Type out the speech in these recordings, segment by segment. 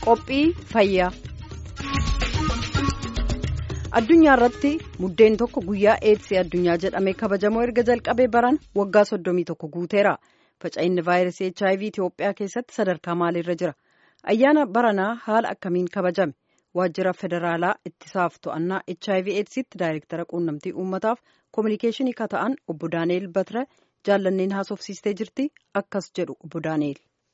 Qophii fayyaa. Addunyaa irratti muddeen tokko guyyaa eedsii addunyaa jedhamee kabajamoo erga jalqabee baran waggaa soddomii tokko guuteera. Faca'inni vaayirasii HIV Itoophiyaa keessatti sadarkaa maaliirra jira? Ayyaana baranaa haala akkamiin kabajame? Waajjira federaalaa ittisaaf to'annaa HIV eedsiitti daayirektara quunnamtii uummataaf koominikeeshinii kan ta'an obbo Daani'eel Batira jaallanneen haasofsiistee jirti akkas jedhu obbo Daani'eel.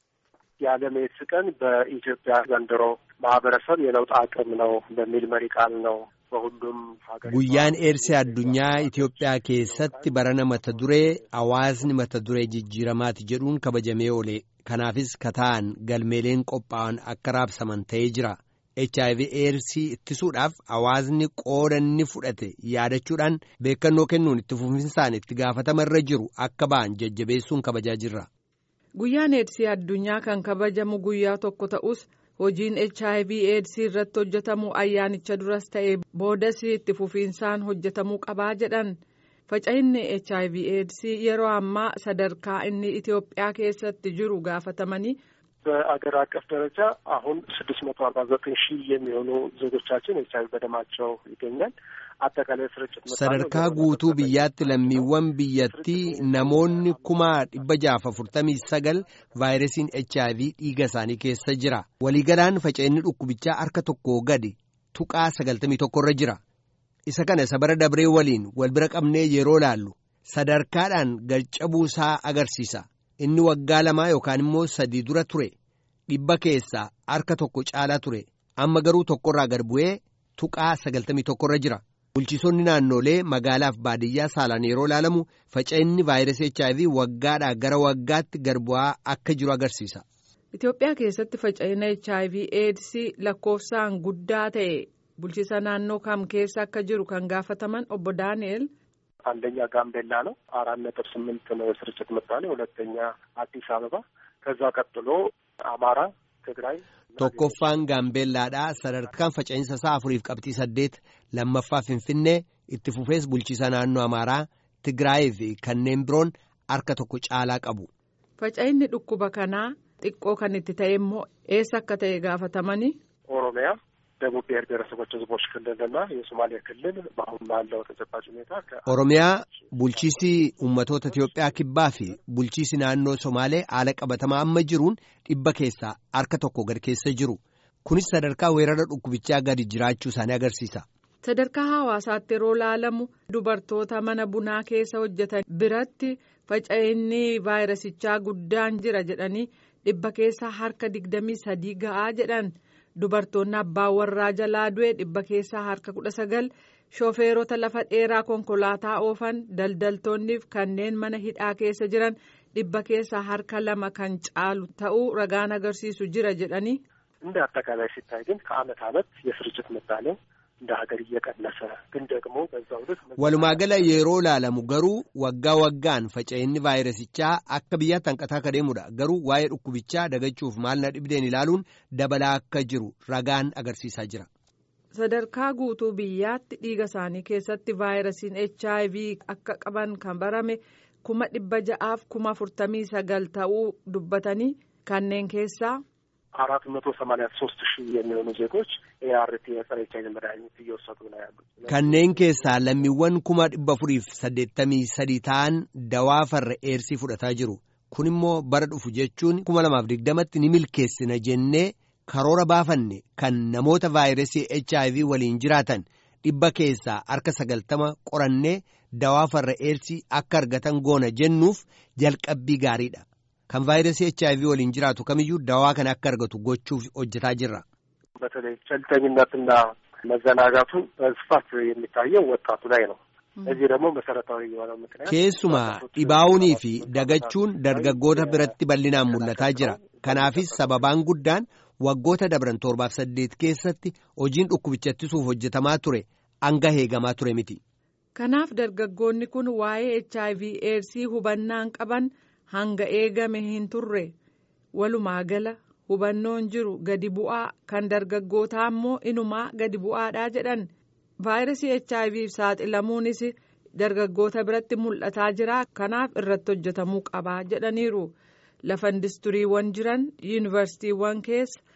የዓለም ኤድስ ቀን በኢትዮጵያ ዘንድሮ ማህበረሰብ የለውጥ አቅም ነው በሚል መሪ ቃል ነው በሁሉም ሀገር guyyaan eedsii addunyaa Itoophiyaa keessatti barana mata duree hawaasni mata duree jijjiiramaati jedhuun kabajamee oole kanaafis kataan galmeeleen qophaa'an akka raabsaman ta'ee jira HIV eedsii ittisuudhaaf hawaasni qooda inni fudhate yaadachuudhaan beekannoo kennuun itti fufinsaan itti gaafatamarra jiru akka ba'an jajjabeessuun kabajaa jirra. Guyyaan eedsii addunyaa kan kabajamu guyyaa tokko ta'us hojiin HIV eedsii irratti hojjetamu ayyaanicha duras ta'e boodas itti fufiinsaan hojjetamuu qabaa jedhan faca'inni HIV eedsii yeroo ammaa sadarkaa inni Itoophiyaa keessatti jiru gaafatamanii. በአገር አቀፍ ደረጃ አሁን ስድስት መቶ አርባ ዘጠኝ ሺህ የሚሆኑ ዜጎቻችን ኤች አይቪ በደማቸው ይገኛል። አጠቃላይ ስርጭት sadarkaa guutuu biyyaatti lammiiwwan biyyattii namoonni kuma dhibba jaaf afurtamii sagal vaayirasiin HIV dhiiga isaanii keessa jira waliigalaan faca'inni dhukkubichaa harka tokko gadi tuqaa sagaltamii tokkorra jira isa kana isa bara dabree waliin wal bira qabnee yeroo laallu sadarkaadhaan garcabuusaa agarsiisa inni waggaa lamaa yookaan immoo sadii dura ture dhibba keessaa harka tokko caalaa ture amma garuu tokkorraa gad bu'ee tuqaa sagaltamii tokkorra jira. bulchiisonni naannolee magaalaaf baadiyyaa saalaan yeroo ilaalamu faca'inni vaayirasii HIV waggaadhaa gara waggaatti gad bu'aa akka jiru agarsiisa. Itoophiyaa keessatti faca'ina HIV AIDS lakkoofsaan guddaa ta'e bulchiisa naannoo kam keessa akka jiru kan gaafataman obbo Daani'el. አንደኛ ጋምቤላ ነው አራት ነጥብ ስምንት ነው የስርጭት ምጣኔ ሁለተኛ አዲስ አበባ ከዛ ቀጥሎ አማራ ትግራይ tokkoffaan gaambeellaadhaa sadarkaan faca'insa isaa afuriif qabxii saddeet lammaffaa finfinnee itti fufees bulchiisa naannoo amaaraa tigraayii fi kanneen biroon harka tokko caalaa qabu. faca'inni dhukkuba kanaa xiqqoo kan itti ta'e immoo eessa akka ta'e gaafatamanii. ኦሮሚያ ደቡብ ብሔር ብሔረሰቦች ህዝቦች ክልልና የሶማሌ ክልል በአሁን ባለው ተጨባጭ ሁኔታ oromiyaa bulchiisi ummatoota Itiyoophiyaa kibbaa fi bulchiisi naannoo Somaalee haala qabatamaa amma jiruun dhibba keessaa harka tokko gad keessa jiru kunis sadarkaa weerara dhukkubichaa gadi jiraachuu isaanii agarsiisa. sadarkaa hawaasaatti yeroo laalamu dubartoota mana bunaa keessa hojjetan biratti faca'inni vaayirasichaa guddaan jira jedhanii dhibba keessaa harka digdamii sadii ga'aa jedhan. dubartoonni abbaa warraa jalaa du'e dhibba keessaa harka kudha sagal shofeerota lafa dheeraa konkolaataa oofan daldaltoonniif kanneen mana hidhaa keessa jiran dhibba keessaa harka lama kan caalu ta'uu ragaan agarsiisu jira jedhanii. እንደ አጠቃላይ ሲታይ ግን ከአመት አመት የስርጭት ምጣኔው እንደ ሀገር እየቀነሰ ግን ደግሞ በዛው ልክ walumaagala yeroo laalamu garuu waggaa waggaan faca'inni vaayirasichaa akka biyyaatti hanqataa akka deemudha garuu waa'ee dhukkubichaa dagachuuf maal na dhibdeen ilaaluun dabalaa akka jiru ragaan agarsiisaa jira. sadarkaa guutuu biyyaatti dhiiga isaanii keessatti vaayirasiin HIV akka qaban kan barame kuma dhibba ja'aaf kuma afurtamii sagal ta'uu dubbatanii kanneen keessaa. አራት መቶ ሰማኒያ ሶስት ሺህ የሚሆኑ ዜጎች ኤአርቲ የጸረ ኤች አይቪ መድኃኒት እየወሰዱ ነው ያሉት። kanneen keessaa lammiiwwan kuma dhibba afuriif saddeettamii sadii ta'an dawaa farra eersii fudhataa jiru kun immoo bara dhufu jechuun kuma lamaaf digdamatti ni milkeessina jennee karoora baafanne kan namoota vaayirasii HIV waliin jiraatan dhibba keessaa harka sagaltama qorannee dawaa farra eersii akka argatan goona jennuuf jalqabbii gaariidha. kan vaayirasii HIV waliin jiraatu kamiyyuu dawaa kana akka argatu gochuuf hojjetaa jirra. በተለይ ቸልተኝነትና መዘናጋቱ በስፋት የሚታየው ወጣቱ ላይ ነው። እዚህ ደግሞ መሰረታዊ የሆነው ምክንያት keessumaa dhibaa'uunii fi dagachuun dargaggoota biratti bal'inaan mul'ataa jira kanaafis sababaan guddaan waggoota dabran torbaaf saddeet keessatti hojiin dhukkubicha ittisuuf hojjetamaa ture hanga eegamaa ture miti. kanaaf dargaggoonni kun waa'ee HIV eedsii hubannaan qaban. hanga eegame hin turre walumaa gala hubannoon jiru gadi bu'aa kan dargaggootaa immoo inumaa gadi bu'aadhaa jedhan vaayirasii HIV saaxilamuunis dargaggoota biratti mul'ataa jira kanaaf irratti hojjetamuu qabaa jedhaniiru lafa indistiriiwwan jiran yuunivarsiitiiwwan keessa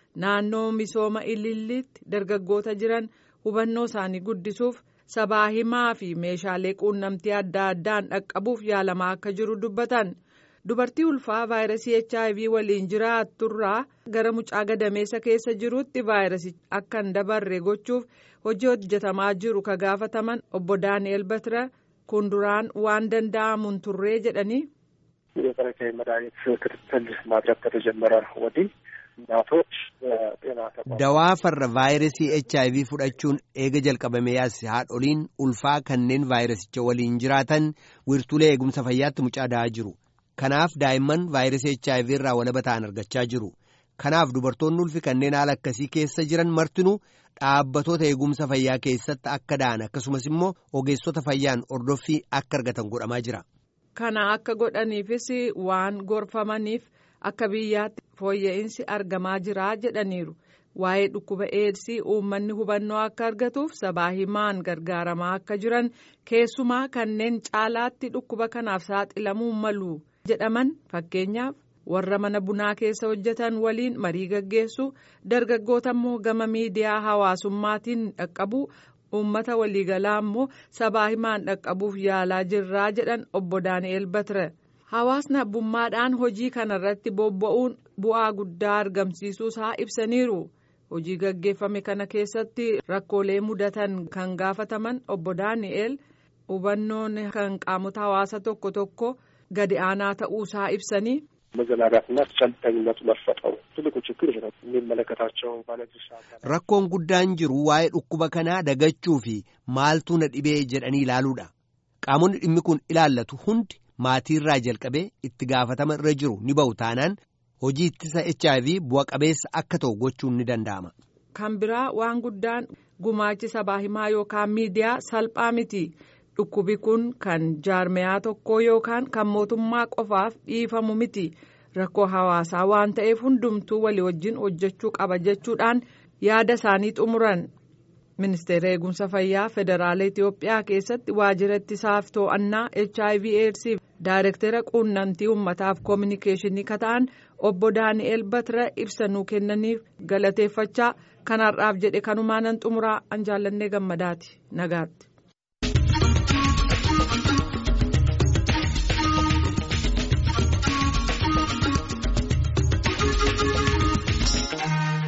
naannoo misooma ililliitti dargaggoota jiran hubannoo isaanii guddisuuf sabaa himaa fi meeshaalee quunnamtii adda addaan dhaqqabuuf yaalamaa akka jiru dubbatan. dubartii ulfaa vaayirasii hiv waliin jiraatturraa gara mucaa gadameessa keessa jirutti vaayirasichi akka hin dabarre gochuuf hojii hojjetamaa jiru ka gaafataman obbo daani'el batira kun duraan waan danda'amuun turree jedhanii. የጸረ ኤች አይ ቪ መድኃኒት ክትትል ማድረግ ከተጀመረ ወዲህ እናቶች ጤና ተቋም dawaa farra vaayirasii HIV fudhachuun eega jalqabamee as haadholiin ulfaa kanneen vaayirasicha waliin jiraatan wiirtuulee eegumsa fayyaatti mucaa da'aa jiru. Kanaaf daa'imman vaayirasii HIV irraa walaba ta'an argachaa jiru. Kanaaf dubartoonni ulfi kanneen haala akkasii keessa jiran martinuu dhaabbatoota eegumsa fayyaa keessatti akka da'an akkasumas immoo ogeessota fayyaan ordoffii akka argatan godhamaa jira. Kana akka godhaniifis waan gorfamaniif akka biyyaatti fooyya'insi argamaa jira jedhaniiru. Waa'ee dhukkuba eedsii uummanni hubannoo akka argatuuf sabaa himaan gargaaramaa akka jiran keessumaa kanneen caalaatti dhukkuba kanaaf saaxilamuu malu jedhaman fakkeenyaaf warra mana bunaa keessa hojjetan waliin marii gaggeessu dargaggoota immoo gama miidiyaa hawaasummaatiin dhaqqabu uummata waliigalaa immoo sabaa himaan dhaqqabuuf yaalaa jirraa jedhan obbo daani'el batire hawaasni abbummaadhaan hojii kanarratti bobba'uun bu'aa guddaa argamsiisuusaa ibsaniiru. hojii gaggeeffame kana keessatti rakkoolee mudatan kan gaafataman obbo daani'el hubannoon kan qaamota hawaasa tokko tokko gadi aanaa ta'uusaa ibsanii. መዘናጋትና ቸልተኝነቱ መፈጠሩ ትልቁ ችግር ይህ ነው። የሚመለከታቸው ባለድርሻ አካላት Rakkoon guddaan jiru waa'ee dhukkuba kanaa dagachuu fi maaltu na dhibee jedhanii ilaaluudha. Qaamonni dhimmi kun ilaallatu hundi maatiirraa jalqabee itti gaafatama irra jiru ni ba'u taanaan hojii ittisa HIV bu'a qabeessa akka ta'u gochuun ni danda'ama. Kan biraa waan guddaan gumaachi sabaa himaa yookaan miidiyaa salphaa miti. Dhukkubi kun kan jaarmeyaa tokkoo yookaan kan mootummaa qofaaf dhiifamu miti. Rakkoo hawaasaa waan ta'eef hundumtuu walii wajjin hojjechuu qaba jechuudhaan yaada isaanii xumuran. Ministeera eegumsa fayyaa federaala Itoophiyaa keessatti waajjira ittisaaf to'annaa HIV AIDS daayirektera quunnamtii uummataaf koominikeeshinii kata'an obbo Daani'el Batira ibsanuu kennaniif galateeffachaa kanarraaf jedhe kanumaanan xumuraa an jaallannee gammadaati nagaatti.